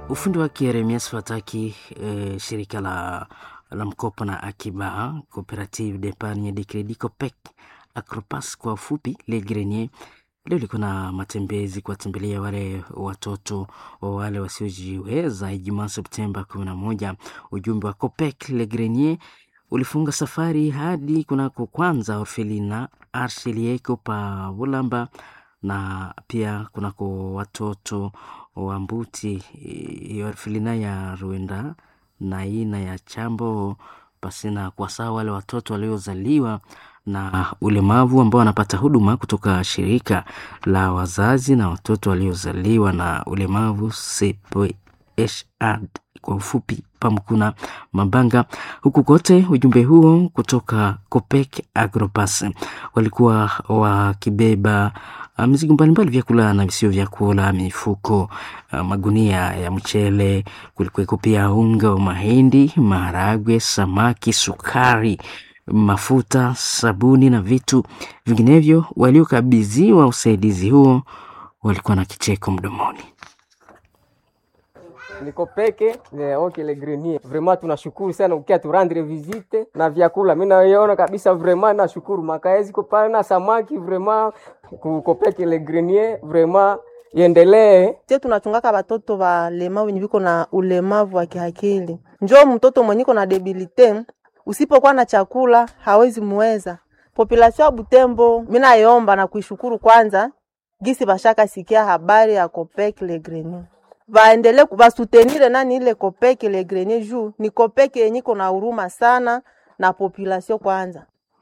Ufundi wake Yeremias Fataki. E, shirika la, la mkopo na akiba Cooperative d'Epargne de Credit Copec Acropas kwa ufupi Le Grenier leo liko na matembezi kuwatembelea wale watoto wa wale wasiojiweza Ijumaa Septemba kumi na moja. Ujumbe wa Copec Le Grenier ulifunga safari hadi kunako kwanza orfelina Arshelieko pa Bulamba na pia kunako watoto wa Mbuti orfelina ya Rwenda na ina ya Chambo pasina kwa sawa wale watoto waliozaliwa na ulemavu ambao wanapata huduma kutoka shirika la wazazi na watoto waliozaliwa na ulemavu CPHAD kwa ufupi Pamkuna Mabanga. Huku kote ujumbe huo kutoka Copec Agropas walikuwa wakibeba mizigo mbalimbali, vyakula na visio vyakula, mifuko, magunia ya mchele, kulikuweko pia unga wa mahindi, maharagwe, samaki, sukari mafuta, sabuni na vitu vinginevyo. Waliokabidhiwa usaidizi huo walikuwa na kicheko mdomoni. niko peke okay, le grenier vraiment tunashukuru sana ukia turandre visite na vyakula, mimi naiona kabisa vraiment nashukuru makaezi ko pale na samaki vraiment kuko peke le grenier vraiment iendelee. Sie tunachungaka batoto balemavu wenye biko na ulemavu wa kiakili, njoo mtoto mwenye iko na debilite usipokuwa na chakula hawezi muweza. Populasio ya Butembo mina yomba na kuishukuru kwanza gisi bashaka sikia habari ya Copec Le Grenier, baendele basutenire nani ile Copec Le Grenier juu ni Copec yenye iko na huruma sana na populasio kwanza.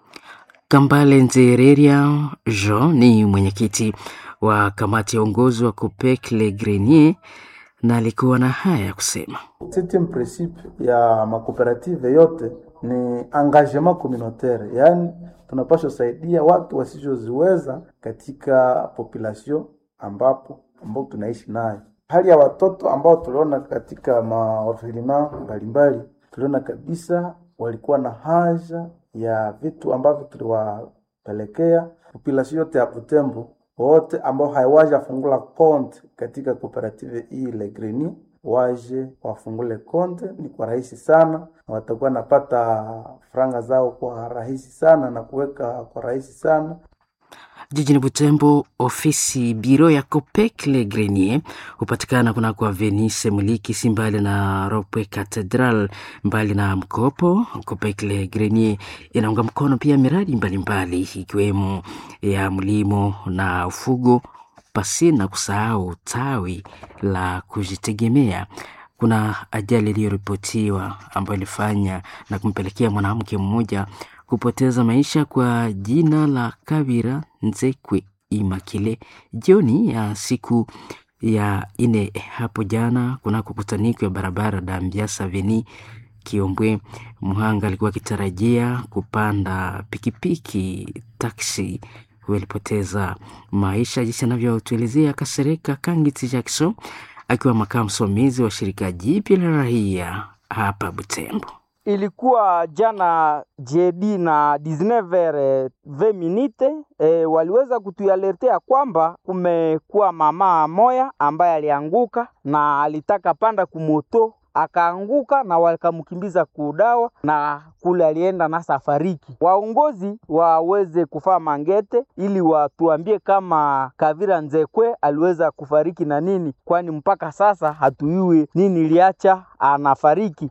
Kambale Nzereria Jean ni mwenyekiti wa kamati ya uongozi wa Copec Le Grenier na alikuwa na haya ya kusema. Septième principe ya makooperative yote ni engagement communautaire, yaani tunapaswa saidia watu wasizoziweza katika population ambapo ambao tunaishi nayo. Hali ya watoto ambao tuliona katika maorfelina mbalimbali, tuliona kabisa walikuwa na haja ya vitu ambavyo tuliwapelekea population yote ya Butembo wote ambao hawaja fungula konte katika kooperative hii Le Grenier waje wafungule konte, ni kwa rahisi sana, na watakuwa napata franga zao kwa rahisi sana na kuweka kwa rahisi sana. Jijini Butembo, ofisi biro ya Copec Le Grenier hupatikana kunako Venice Muliki, si mbali na Ropwe Cathedral. Mbali na mkopo, Copec Le Grenier inaunga mkono pia miradi mbalimbali ikiwemo ya mlimo na ufugo, pasi na kusahau tawi la kujitegemea. Kuna ajali iliyoripotiwa ambayo ilifanya na kumpelekea mwanamke mmoja kupoteza maisha kwa jina la Kabira Nzekwe Imakile jioni ya siku ya ine hapo jana kunako kutaniko ya barabara Dambiasa Veni Kiombwe. Mhanga alikuwa akitarajia kupanda pikipiki taksi, huyo alipoteza maisha, jinsi anavyotuelezea Kasereka Kangiti Jackson akiwa makamu msimamizi wa shirika jipya la raia hapa Butembo. Ilikuwa jana jedi na 19h20 minute e, waliweza kutualertea kwamba kumekuwa mama moya ambaye alianguka na alitaka panda kumoto akaanguka na wakamkimbiza kudawa na kule alienda na safariki. Waongozi waweze kufaa mangete ili watuambie kama Kavira Nzekwe aliweza kufariki na nini, kwani mpaka sasa hatuyui nini iliacha anafariki.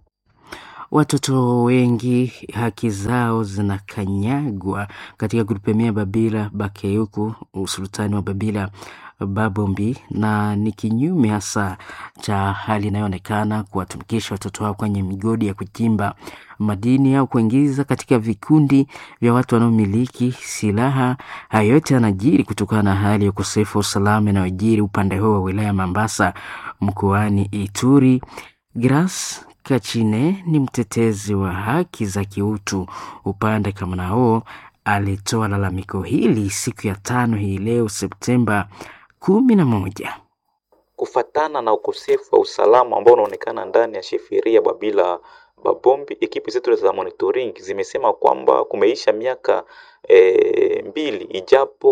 Watoto wengi haki zao zinakanyagwa katika grupemia Babila Bakeyuku, usultani wa Babila Babombi, na ni kinyume hasa cha hali inayoonekana kuwatumikisha watoto wao kwenye migodi ya kuchimba madini au kuingiza katika vikundi vya watu wanaomiliki silaha. Hayo yote yanajiri kutokana na hali ya ukosefu wa usalama inayojiri upande huo wa wilaya ya Mambasa mkoani Ituri. Gras Kachine ni mtetezi wa haki za kiutu upande kama nao, alitoa lalamiko hili siku ya tano hii leo Septemba kumi na moja kufatana na ukosefu wa usalama ambao unaonekana ndani ya sheferia Babila Babombi. Ekipi zetu za monitoring zimesema kwamba kumeisha miaka e, mbili ijapo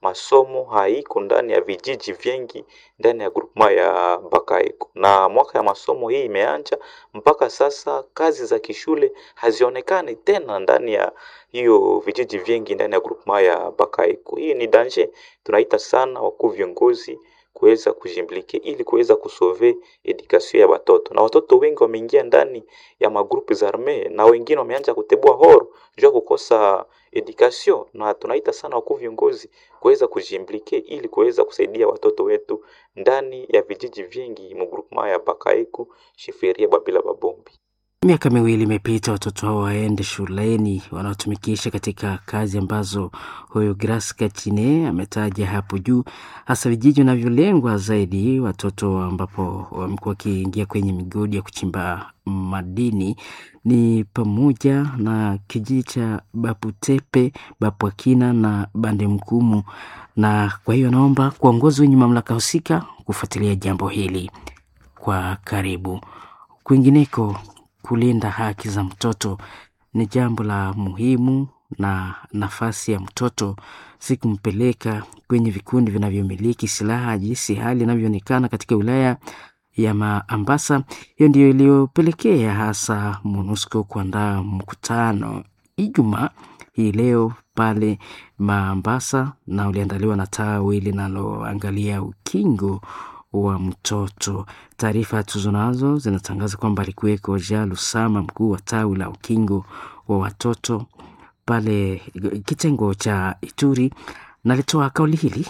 masomo haiko ndani ya vijiji vingi ndani ya grupema ya Bakaiko, na mwaka ya masomo hii imeanja mpaka sasa, kazi za kishule hazionekani tena ndani ya hiyo vijiji vingi ndani ya grupema ya Bakaiko. Hii ni danger, tunaita sana wakuu viongozi kuweza kujimplike ili kuweza kusove education ya watoto, na watoto wengi wameingia ndani ya magrupu za arme na wengine wameanza kutebua horo juu ya kukosa education, na tunaita sana wakuu viongozi kuweza kujimplike ili kuweza kusaidia watoto wetu ndani ya vijiji vingi mugrupema ya Bakaiku, Shiferia, Babila, Babombi. Miaka miwili imepita, watoto hao waende shuleni, wanaotumikisha katika kazi ambazo huyu Grace Kachine ametaja hapo juu, hasa vijiji vinavyolengwa zaidi, watoto ambapo wamekuwa wakiingia kwenye migodi ya kuchimba madini ni pamoja na kijiji cha Baputepe, Bapwakina na Bande Mkumu, na kwa hiyo naomba kuongozi wenye mamlaka husika kufuatilia jambo hili kwa karibu. Kwingineko, kulinda haki za mtoto ni jambo la muhimu, na nafasi ya mtoto si kumpeleka kwenye vikundi vinavyomiliki silaha, jinsi hali inavyoonekana katika wilaya ya Maambasa. Hiyo ndiyo iliyopelekea hasa MONUSCO kuandaa mkutano Ijumaa hii leo pale Maambasa, na uliandaliwa na tawi linaloangalia ukingo wa mtoto. Taarifa tuzo nazo zinatangaza kwamba alikuweko Ja Lusama, mkuu wa tawi la ukingo wa watoto pale kitengo cha Ituri, na alitoa kauli hili.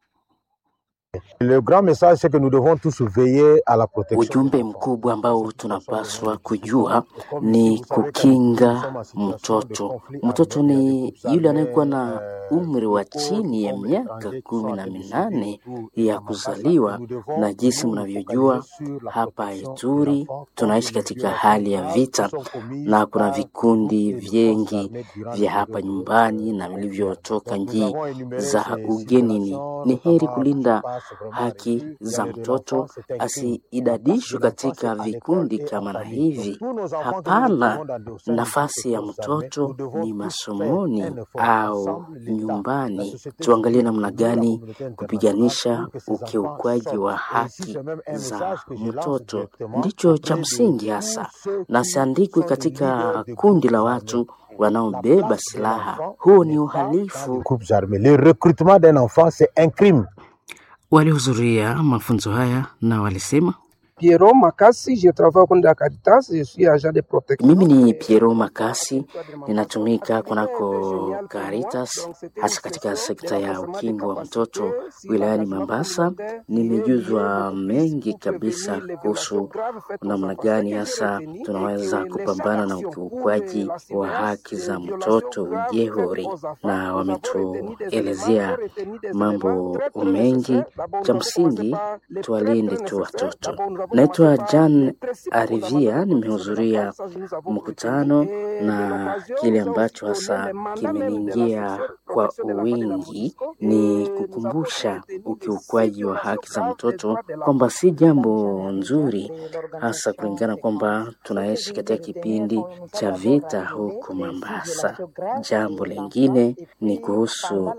Le grand message c'est que nous devons tous veiller à la protection. Ujumbe mkubwa ambao tunapaswa kujua ni kukinga mtoto. Mtoto ni yule anayekuwa na umri wa chini ya miaka kumi na minane ya kuzaliwa, na jinsi mnavyojua hapa Ituri tunaishi katika hali ya vita, na kuna vikundi vingi vya hapa nyumbani na vilivyotoka nchi za ugenini. Ni heri kulinda haki za mtoto asiidadishwe katika vikundi kama na hivi. Hapana, nafasi ya mtoto ni masomoni au nyumbani. Tuangalie namna gani kupiganisha ukiukwaji wa haki za mtoto, ndicho cha msingi hasa, na siandikwi katika kundi la watu wanaobeba silaha. Huo ni uhalifu. Groupes armés. Le recrutement d'un enfant c'est un crime. Walihudhuria mafunzo haya na walisema Pierrot Makasi, je travaille au compte de la Caritas, je suis agent de protection. Mimi ni Piero Makasi, ninatumika kunako Caritas, hasa katika sekta ya ukingo wa mtoto wilayani Mambasa. Nimejuzwa mengi kabisa kuhusu namna gani hasa tunaweza kupambana na ukiukwaji wa haki za mtoto ujehuri, na wametuelezea mambo mengi. Cha msingi tuwalinde tu watoto. Naitwa Jan Arivia, nimehudhuria mkutano na kile ambacho hasa kimeniingia kwa wingi ni kukumbusha ukiukwaji wa haki za mtoto kwamba si jambo nzuri, hasa kulingana kwamba tunaishi katika kipindi cha vita huko Mombasa. Jambo lingine ni kuhusu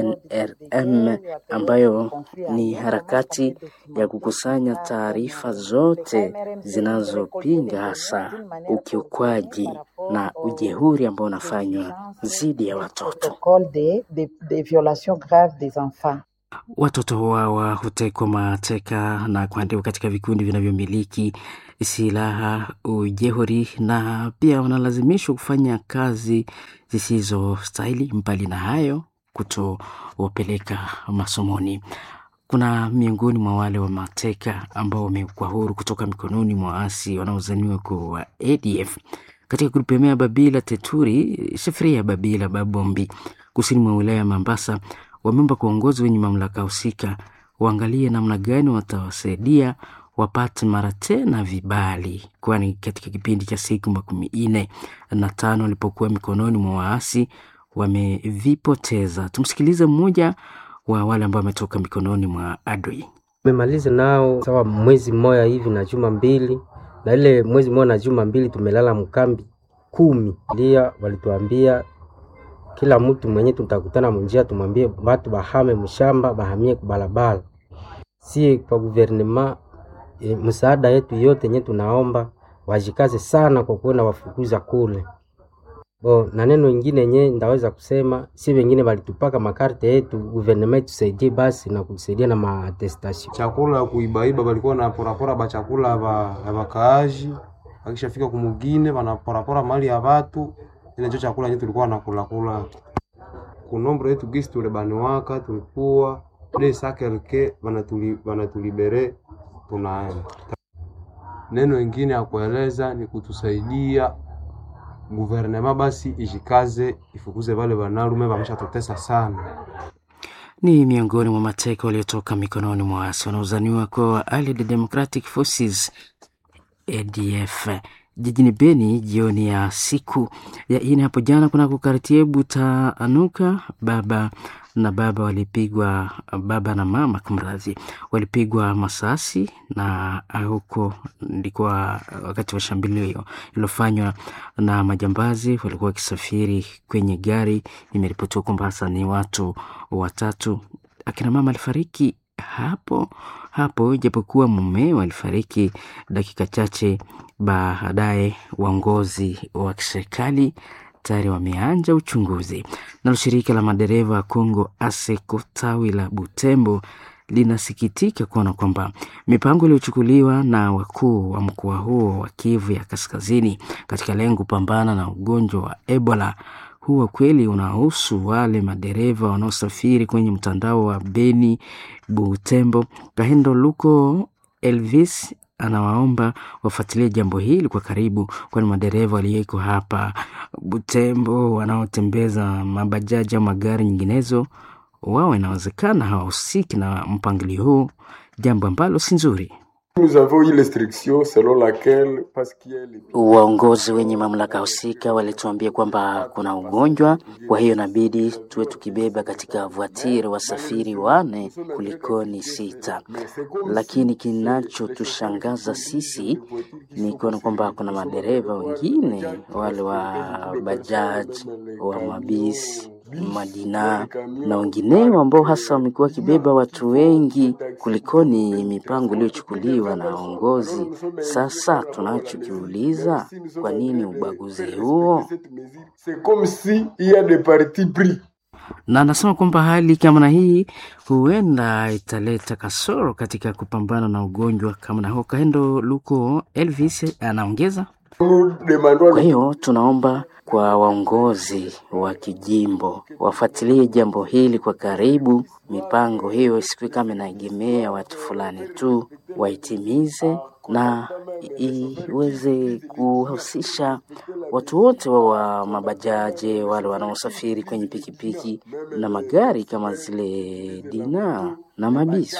NRM ambayo ni harakati ya kukusanya taarifa zote zinazopinga hasa ukiukwaji na ujehuri ambao unafanywa dhidi ya watoto. protocole des des- des violations graves des enfants. Watoto hawa hutekwa mateka na kuandikwa katika vikundi vinavyomiliki silaha, ujehuri, na pia wanalazimishwa kufanya kazi zisizostahili. Mbali na hayo, kutowapeleka masomoni. Kuna miongoni mwa wale wa mateka ambao wamekuwa huru kutoka mikononi mwa waasi wanaozaniwa kuwa ADF katika grupu ya Babila Teturi, Shefria ya Babila Babombi, kusini mwa wilaya ya Mambasa, wameomba kwa uongozi wenye mamlaka husika waangalie namna gani watawasaidia wapate mara tena vibali, kwani katika kipindi cha siku makumi nne na tano walipokuwa mikononi mwa waasi wamevipoteza. Tumsikilize mmoja wa wale ambao wametoka mikononi mwa adui. Tumemaliza nao sawa mwezi mmoja hivi na juma mbili, na ile mwezi mmoja na juma mbili tumelala mkambi kumi. Ndia walituambia kila mtu mwenye tutakutana munjia tumwambie batu bahame mshamba bahamie kubalabala. Sie kwa guvernema e, msaada yetu yote yenye tunaomba wajikaze sana kwa kuona wafukuza kule bo. Na neno ingine yenye ndaweza kusema, si wengine walitupaka makarte yetu, guvernema itusaidie basi na kutusaidia na maatestation chakula ya kuibaiba, balikuwa na porapora ba chakula ba ya bakaaji, akishafika kumugine banaporapora mali ya watu, ile ndio chakula yenye tulikuwa nakula kula kunombre yetu gisi tule baniwaka tulikuwa de sakelke banatuli banatulibere tunaenda. Neno ingine ya kueleza ni kutusaidia guvernema basi ijikaze ifukuze wale banarume bameshatutesa sana. Ni miongoni mwa mateka waliotoka mikononi mwa waasi wanaozaniwa kuwa Allied Democratic Forces ADF jijini Beni jioni ya siku ya ine hapo jana kunako kartie Butaanuka, baba na baba walipigwa, baba na mama kumradhi, walipigwa masasi na huko ndikuwa wakati wa shambulio hiyo iliyofanywa na majambazi walikuwa wakisafiri kwenye gari. Imeripotiwa kwamba hasa ni watu watatu, akina mama alifariki hapo hapo, ijapokuwa mume alifariki dakika chache baadaye. Waongozi wa kiserikali tayari wameanja uchunguzi. Nalo shirika la madereva wa Kongo ASECO tawi la Butembo linasikitika kuona kwamba mipango iliyochukuliwa na wakuu wa mkoa huo wa Kivu ya Kaskazini katika lengo kupambana na ugonjwa wa Ebola huwa kweli unahusu wale madereva wanaosafiri kwenye mtandao wa Beni Butembo. Kahendo Luko Elvis anawaomba wafuatilie jambo hili kwa karibu, kwani madereva waliyeko hapa Butembo wanaotembeza mabajaji au magari nyinginezo, wao inawezekana hawahusiki na mpangilio huu, jambo ambalo si nzuri. Waongozi wenye mamlaka husika walituambia kwamba kuna ugonjwa, kwa hiyo inabidi tuwe tukibeba katika vuatiri wasafiri wane kulikoni sita. Lakini kinachotushangaza sisi ni kuona kwamba kuna madereva wengine wale wa bajaji, wa mabisi madina na wengineo ambao hasa wamekuwa wakibeba watu wengi kulikoni mipango iliyochukuliwa na waongozi. Sasa tunachokiuliza, kwa nini ubaguzi huo? na anasema kwamba hali kama na hii huenda italeta kasoro katika kupambana na ugonjwa kama na huo. Kaendo Luko Elvis anaongeza kwa hiyo tunaomba kwa waongozi wa kijimbo wafuatilie jambo hili kwa karibu. Mipango hiyo isikuwe kama inaegemea watu fulani tu, waitimize na iweze kuhusisha watu wote wa, wa mabajaji, wale wanaosafiri kwenye pikipiki na magari kama zile dina na mabisi.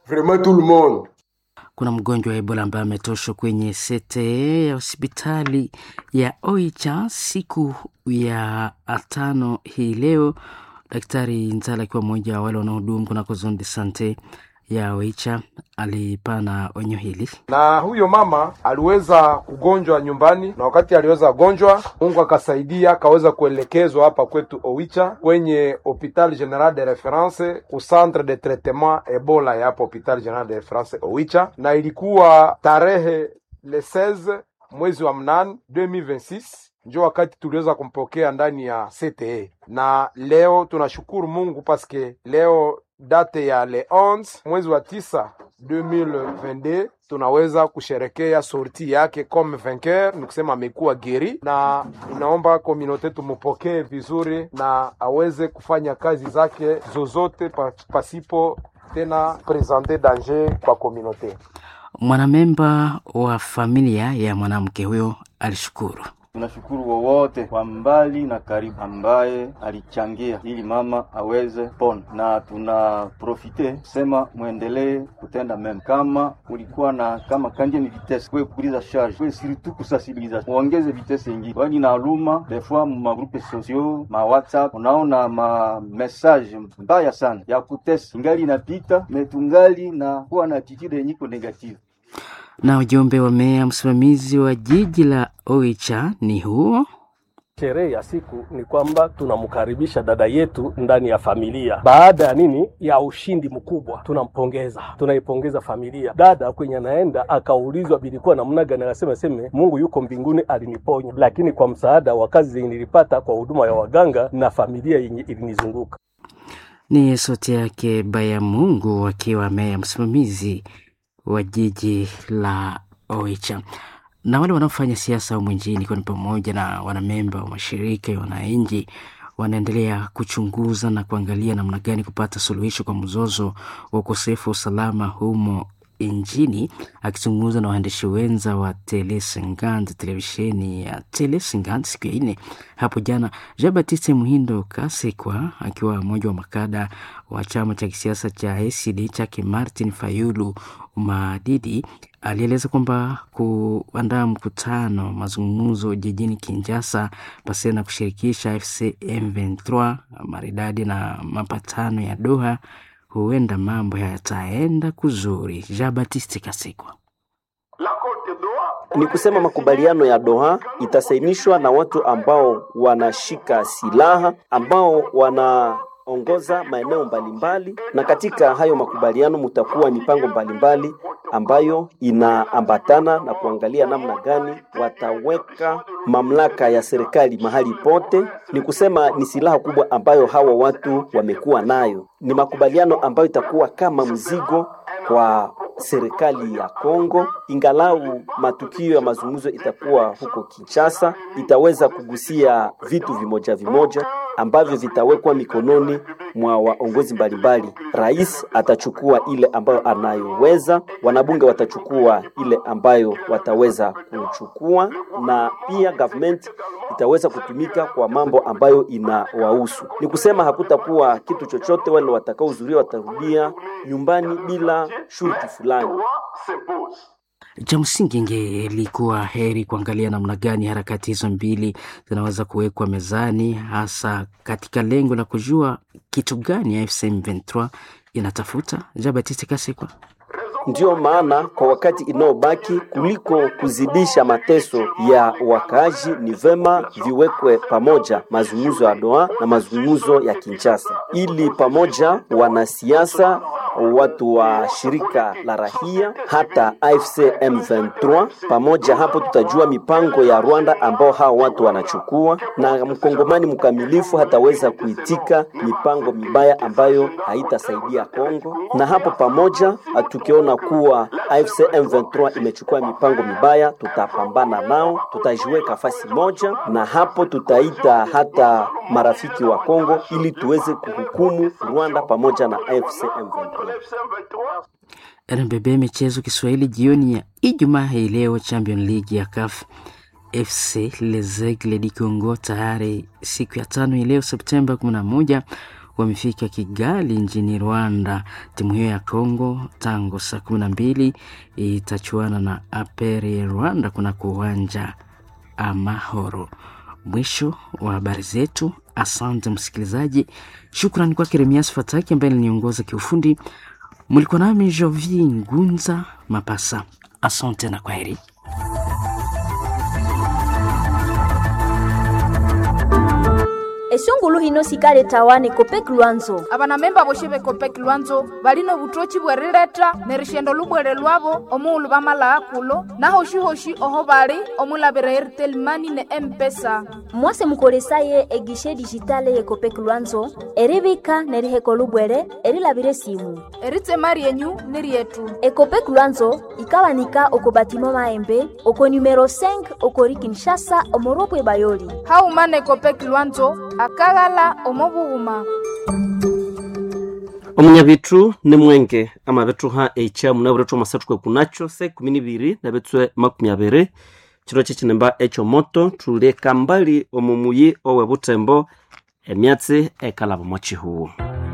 Kuna mgonjwa wa Ebola ambaye ametoshwa kwenye sete ya hospitali ya Oicha siku ya tano hii leo. Daktari Nzala akiwa mmoja wa wale wanaohudumu kunako zone de sante ya Oicha alipana onyo hili. na huyo mama aliweza kugonjwa nyumbani, na wakati aliweza gonjwa, Mungu akasaidia akaweza kuelekezwa hapa kwetu Oicha kwenye Hopital General de Reference ku centre de traitement Ebola ya hapa Hopital General de Reference Oicha, na ilikuwa tarehe le 16 mwezi wa mnane 2026 njo wakati tuliweza kumpokea ndani ya CTE, na leo tunashukuru Mungu paske leo date ya le 11 mwezi wa tisa 2022 tunaweza kusherekea sorti yake comme vainqueur, ni kusema amekuwa geri, na inaomba komunote tumupokee vizuri na aweze kufanya kazi zake zozote pa, pasipo tena presente danger kwa komunote. Mwanamemba wa familia ya mwanamke huyo alishukuru. Tunashukuru wowote kwa mbali na karibu ambaye alichangia ili mama aweze pona, na tuna profite sema mwendelee kutenda mema. Kama ulikuwa na kama kanje ni vitesse kwe kukuliza charge kwe surtout kusensibiliza, muongeze vitesse ingine, kwani na aluma des fois mu magroupe sociaux ma WhatsApp unaona ma message mbaya sana ya kutesa, ingali inapita metungali na kuwa na attitude yenye iko negative na ujumbe wa meya msimamizi wa jiji la Oicha ni huo Sherehe ya siku ni kwamba tunamkaribisha dada yetu ndani ya familia. Baada ya nini, ya ushindi mkubwa, tunampongeza, tunaipongeza familia. Dada kwenye anaenda akaulizwa bilikuwa namna gani, akasema seme Mungu yuko mbinguni aliniponya, lakini kwa msaada wa kazi zenye nilipata kwa huduma ya waganga na familia yenye ilinizunguka. Ni sauti yake Baya Mungu akiwa meya msimamizi wa jiji la Oicha na wale wanaofanya siasa humu nchini ikiwa ni pamoja na wanamemba wa mashirika ya wananchi wanaendelea kuchunguza na kuangalia namna gani kupata suluhisho kwa mzozo wa ukosefu wa usalama humo nchini. Akizungumza na waandishi wenza wa Telesingand, televisheni ya Telesingand siku ya nne hapo jana, Jean Baptiste Muhindo Kasekwa akiwa mmoja wa makada wa chama cha kisiasa cha ACD chake Martin Fayulu Madidi alieleza kwamba kuandaa mkutano mazungumzo jijini Kinshasa pasi na kushirikisha FC M23 maridadi na mapatano ya Doha, huenda mambo yataenda kuzuri. Jean Baptiste Kasekwa ni kusema makubaliano ya Doha itasainishwa na watu ambao wanashika silaha ambao wana ongoza maeneo mbalimbali, na katika hayo makubaliano mutakuwa mipango mbalimbali ambayo inaambatana na kuangalia namna gani wataweka mamlaka ya serikali mahali pote. Ni kusema ni silaha kubwa ambayo hawa watu wamekuwa nayo. Ni makubaliano ambayo itakuwa kama mzigo kwa serikali ya Kongo, ingalau matukio ya mazungumzo itakuwa huko Kinshasa, itaweza kugusia vitu vimoja vimoja ambavyo vitawekwa mikononi mwa waongozi mbalimbali. Rais atachukua ile ambayo anayoweza, wanabunge watachukua ile ambayo wataweza kuchukua, na pia government itaweza kutumika kwa mambo ambayo inawahusu. Ni kusema hakutakuwa kitu chochote, wale watakaohudhuria watarudia nyumbani bila shurti fulani. Cha msingi ingelikuwa heri kuangalia namna gani harakati hizo mbili zinaweza kuwekwa mezani, hasa katika lengo la kujua kitu gani AFC M23 inatafuta. Jean Baptiste Kasekwa. Ndiyo maana kwa wakati inaobaki, kuliko kuzidisha mateso ya wakaaji, ni vema viwekwe pamoja mazungumzo ya Doha na mazungumzo ya Kinshasa, ili pamoja wanasiasa watu wa shirika la rahia hata AFC M23 pamoja. Hapo tutajua mipango ya Rwanda ambao hao watu wanachukua, na mkongomani mkamilifu hataweza kuitika mipango mibaya ambayo haitasaidia Kongo. Na hapo pamoja, tukiona kuwa AFC M23 imechukua mipango mibaya, tutapambana nao, tutajiweka fasi moja, na hapo tutaita hata marafiki wa Kongo ili tuweze kuhukumu Rwanda pamoja na AFC M23. RMBB michezo Kiswahili jioni ya Ijumaa hii leo, Champion League ya CAF FC Les Aigles du Congo tayari siku ya tano hii leo Septemba 11 wamefika Kigali nchini Rwanda. Timu hiyo ya Congo tangu saa kumi na mbili itachuana na Aperi Rwanda kunako uwanja Amahoro. Mwisho wa habari zetu. Asante msikilizaji, shukrani kwake Remias Fataki ambaye aliniongoza kiufundi. Mlikuwa nami Jovi Ngunza Mapasa. Asante na kwaheri. esungulu hino sikale tawane kopeki lwanzo abanamemba boshe bekopeki lwanzo balino butochi bwerileta nerishendo lubwere lwabo omuulu bamalaa kulo nahoshi-hoshi oho bali omulabira airtel mani ne empesa mwase mukolesaye egishe dijitale ye kopeki lwanzo eribika neriheko lubwere erilabire simu eritema ryenyu ni ryetu ekopeki lwanzo ikawanika oko batimo maembe oko numero 5 okori kinshasa omorobwe bayoli haumana ekopeki lwanzo akaghala omobughuma omunyabitthu ni mwenge amabethuha eikyamu nabirethu omasathu kwekunacho se kumi nibiri nabetswe makumi abiri chiro kyekinemba ekyomoto thuli kambali omumuyi owe butembo emyatsi ekalaba omo chihuwu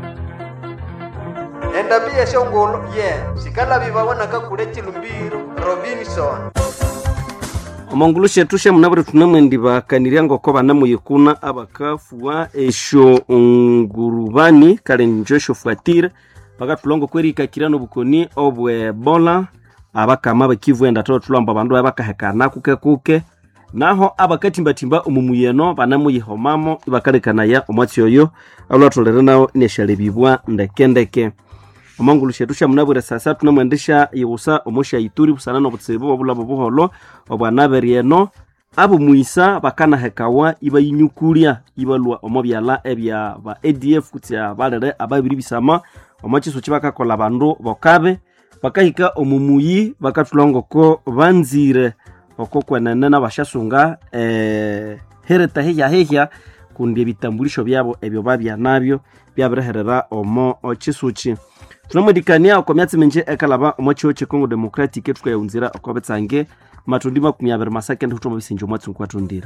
endabi yeshongolo ye sikalabibawa nakakule chilumbiro robinson omongulu shethu shemunabire thunamwendi bakanirya ngoko banamuyikuna abakafuwa esyo ngurubani kale njo esyofuatire bakathulongo kwerikakira nobukoni obwebola abakama bakivu enda tolo thulomba abandu baye bakahekana kuke kuke naho abakatimbatimba omumuyeno banamuyihomamo ibakalekanaya omwatsi oyo alwatholere nawo neshalebibwa ndekendeke omangulu shetu shamunabwire sasa tunamwendesha yiwusa omosha ituri busana nobutsibu bwobulabo buholo obwanaberyeno abo mwisa bakanahekawa ibayinyukulya ibalwa omo byala ebya ba adf kutsi abalere ababiri bisama omo chiso chibakakola bandu bokabe bakahika omumuyi bakathulwa ngoko banzire oko kwenene nabashasunga eh, hereta hehya hehya kundi ebitambulisho byabo ebyo babya nabyo byabireherera omo chisuchi tunamwedikania oko myatsi minji ekalaba omo chiho checongo democratic etukayaunzira oko betsange matundi makumi abiri masakende hutoma bisinji omwatsi nkwatundira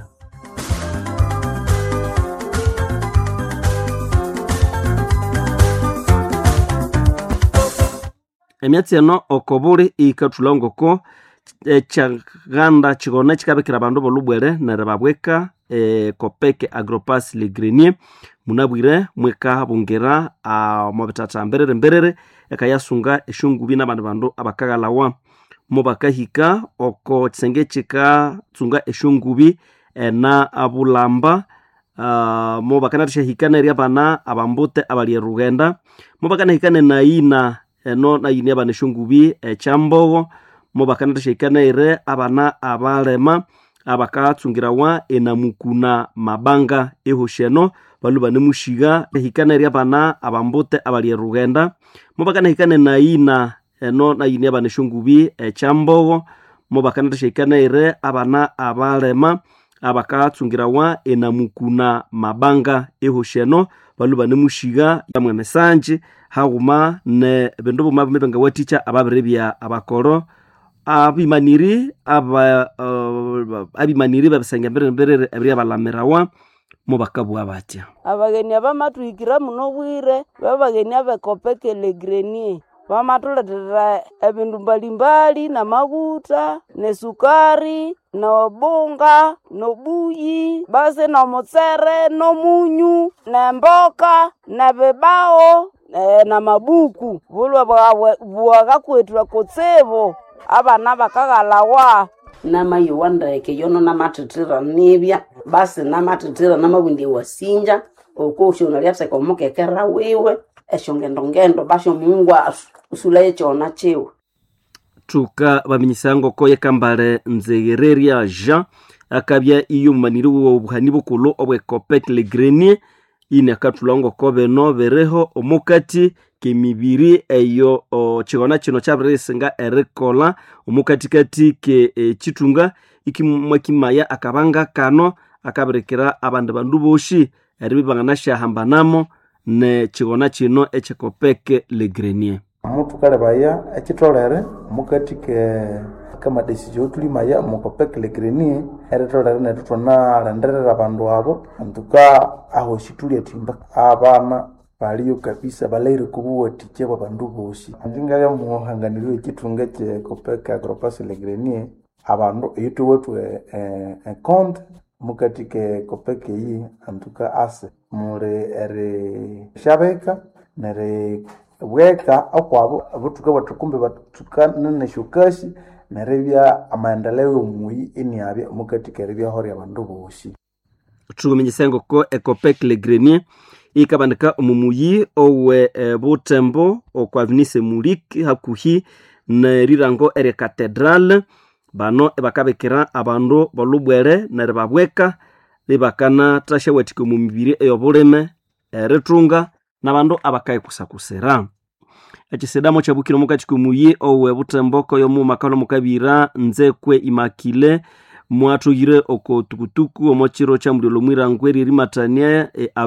emyatsi eno oko buli ikathulha ngoko ekyaganda kigona kikabikira abandu bolubwere nere babweka e, kopeke agropas le grenier munabwire mwikabungira omo bitata mberere mberere ekayasunga eshungubi nabandi bandu abakaghalawa mo bakahika oko kisenge kikatsunga eshungubi ena abulamba uh, mo bakanathashahikana eri abana abambute abali erugenda mo bakanahikana enayina eno nayini abana eshungubi ekyambogo mo bakanathashahikana ere abana abalema abakatsungirawa enamukuna mabanga ehosheno balu banemushiga ehikana eri abana abambute abali erugenda mo bakanahikana enayina eno nayini abana eshungubi ekyambogo mo bakanathashahikana ere abana abalema abakatsungirawa enamukuna mabanga ehosheno balu banemushiga yamwe mesanji haghuma ne bindu buma bime bengawathikya ababiri bya abakoro abimaniri aba uh, abimaniri babisenge mbere mbere ebiri abalamirawa mo bakabugha batya abagheni abamathwihikira muno bwire babagheni abekopekele grenier bamathuletera ebindu mbalimbali namaguta nesukari nobunga nobuyi basi nomutsere nomunyu nemboka nebibao e, namabuku bulwe bwakakwethwa kutsibu abana bakaghalawa namayowa ndeke yono namathithira nibya basi namathithira namabwindi wasinja okoshona lyatheka omukekera wiwe eshongendongendo basho mungu usulaye chona chiwe thuka baminyisa ngoko yekambale nzegereria jean akabya iyo mumaniri wiwe obuhani bukulu obwecopec le grenier ini akathulha ngoko bino biriho omukati kemibiri eyo chigona kino kyabirisinga erikolha omukatikati ke e, chitunga ikimwakimaya akabanga kano akabirikira abandi bandu boshi eribya banganasyahambanamo ne chigona kino ekyekopeke le grenier omutu kalebaya ekitolere omukati ke kamadesizio tulimaya omukopeke le grenier eritolere nethu thunalenderera abandu abo antuka aho situlya thimba abana baliyo kabisa balaire kubuwathikya bwa bandu bosi andingabya muhanganirwe ekithunga ekekopeke agropasi le grenier abandu eyithuwethu econte mukati ke kopeke iyi antuka ase muli eri shabeka neri bweka akwabo abuthuka bathukumbe bathuka neneshukashi neribya amaendeleo yomuyi eniabya mukati keribyaho abandu bosi thukuminyisa ngoko ecopec le grenier ikabandika omumuyi owe e, butembo okwa avenise mulik hakuhi nerirango eri cathedral bano ibakabikira abandu bolubwere neribabweka libakanathasyawathika omu mibiri ey'obulime erithunga n'abandu abakayikusakusira ekisidamo kyabukire omukati kumuyi owe butembo koyomuuma kalwa mukabira nzekwe imakile mwathoyire oko tukutuku omo kiro kya mulilo mwirango eririmatania e,